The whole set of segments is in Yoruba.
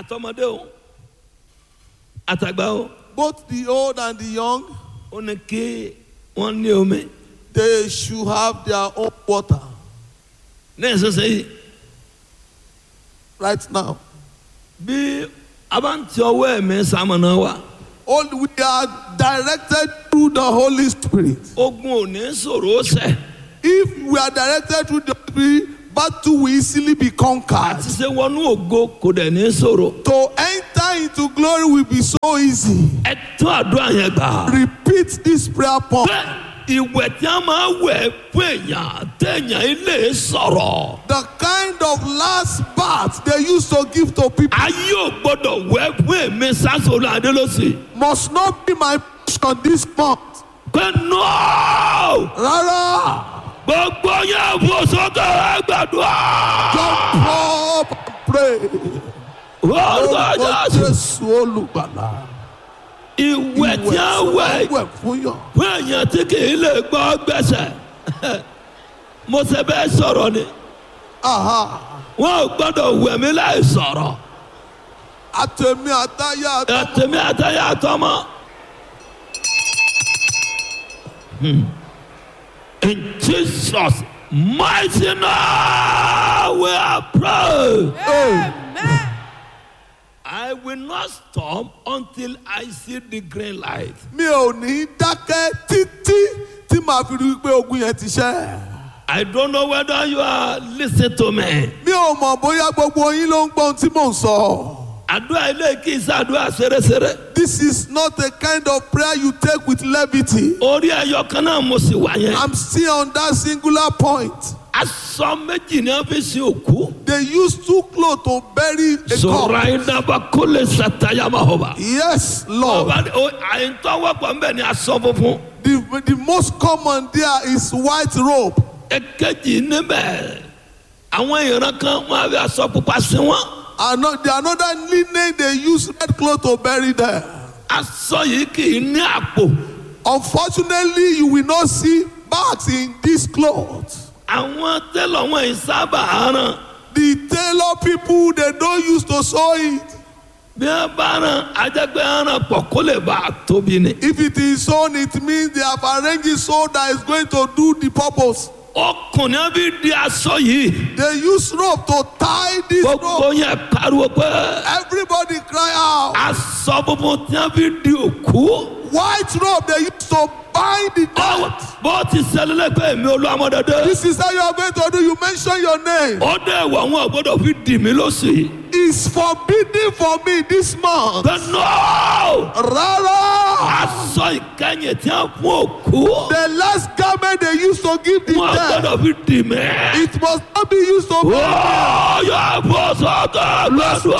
àtọmọdé o àtàgbà o both the old and the young, ó ní kí wọ́n ní omi they should have their own water ní ìsinsìnyí right now. bí a bá ń ti ọwọ́ ẹ̀mí sàmọ̀nà wa All we are directed through the Holy Spirit. ogun ò ní sọ̀rọ̀ ó sẹ̀ If we are directed through the Spirit, battle will easily be conquered. àti ṣe wọnú ògo kò dẹ̀ ní sọ̀rọ̀ To enter into glory will be so easy. ẹ tún àdúrà yẹn gbà. Repeat this prayer point. bẹ́ẹ̀ ìwẹ̀ tí a máa wẹ̀ fún èèyàn téèyàn ilé sọ̀rọ̀ The kind of last bath they used to give to people ayé ò gbọ́dọ̀ wẹ̀ fún èmi sásòrò adélọ́sì must not be my portion this month. pé nọ́ọ̀ Rárá, gbogbo yẹn fò sókè ẹ gbàdúrà. jump up and pray. orúkọ Orúkọ jésù Jésù olùgbàlà. ìwẹ̀ tí a wẹ̀ wẹ̀ fún yàn. fún èèyàn tí kì í lè gbọ́ gbẹ̀sẹ̀ mo ṣe bẹ́ẹ̀ sọ̀rọ̀ ni Aha. wọn ò gbọ́dọ̀ wẹ̀ mí láì sọ̀rọ̀ Àtẹ̀mí àtayá àtọmọ. ẹ̀tẹ̀mí àtàyà àtọmọ. Hmm. In Jesus' mighty name we are praying. Amen. I will not stop until I see the green light. Mi ò ní dákẹ́ títí tí màá fi rí i pé ogun yẹn ti ṣẹ́. I don't know whether you are listening to me. Mi ò mọ̀ bóyá gbogbo yín ló ń gbọ́ ohun tí mò ń sọ. Àdúrà ilé kì í ṣàdúrà ṣeréṣeré. This is not a kind of prayer you take with levity. Orí ẹyọ kan náà mo sì wà yẹn. I'm still on that singular point. Aṣọ méjì ni wọ́n fi sin òkú. They use two clothes to bury a Sọ̀rọ̀ corpse. àyíndàbà kó lè ṣàtàyàmà ọba. Yes, Lord. Ọba àyíntọ́wọ́pọ̀ ń bẹ̀ ni aṣọ funfun. The, the most common there is white robe. Èkejì níbẹ̀. Àwọn ìran kan wọ́n á fi aṣọ pupa sí wọn. Ano- the another linen they use red cloth to bury them. Aṣọ yìí kì í ní àpò. Unfortunately, you will not see bags in this cloth. Àwọn tẹ́lọ̀ wọn yìí sábà rán. The tailor people they don't use to sew it. Bí wọ́n bá rán ajẹ́gbẹ́ rán pọ̀ kó lè bá a tóbi ni. If it is sewn, it means they have arranged it so that it's going to do the purpose. Ọkùnrin bí di aṣọ yìí. They use rope to tie this Gbogbo rope. yẹn pariwo pé Everybody cry out. aṣọ funfun tí wọ́n fi di òkú. White rope they use to bind the Báwo dead. bó ti ṣẹlẹ̀ lẹ́gbẹ̀ẹ́ mi olúwamọ́dọ́dọ́. This is how you are going to do. You mention your name. Ó dẹ̀ wọ̀ wọn ò gbọ́dọ̀ fi dì mí lọ́sì. It's forbidden for me this month. Bẹ́ẹ̀ náà Rárá. aṣọ ìkẹyìn tí wọ́n fún òkú. The last garment they used to give the Wọ́n dead. gbọ́dọ̀ fi dì mí. It must not be used to bury Ó yọ bó sọ́kà lọ́dún.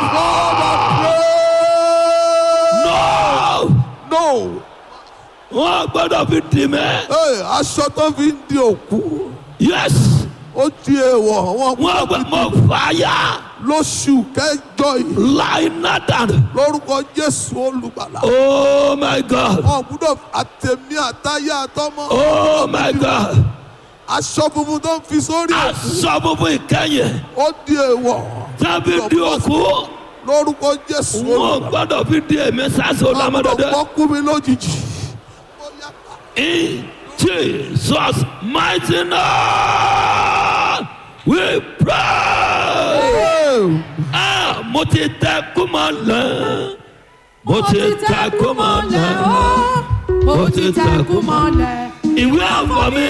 them. No! No. Wọ́n gbọ́dọ̀ fi dì mí. Hey, aṣọ tó fi ń di òkú. Yes! Ó di èèwọ̀. Wọ́n Wọ́n gbọ́ gbọ́dọ̀ mọ fi fàyà. lóṣù kẹjọ yìí. Láì nádàn. Lórúkọ Jésù olùgbàlà. Oh my God! Wọ́n gbọ́dọ̀ àtẹ̀mí àtayé àtọmọ. Oh my God! Aṣọ funfun tó ń fi sórí òkú. Aṣọ funfun ìkẹyìn. Ó di èèwọ̀. Tábí di òkú. Lórúkọ Jésù Wọ́n olùgbàlà. gbọ́dọ̀ fi di èmi sáṣọ Wọ́n gbọ́dọ̀ lámọ́dọ́dọ́. kọ́ kú mi lójijì. In Jesus mighty name we pray. Ah, mo ti tẹ kúmọ̀ lẹ́. Mo ti tẹ kúmọ̀ lẹ́. Mo ti tẹ kú mọ́lẹ̀. Ìwé àfọ̀mí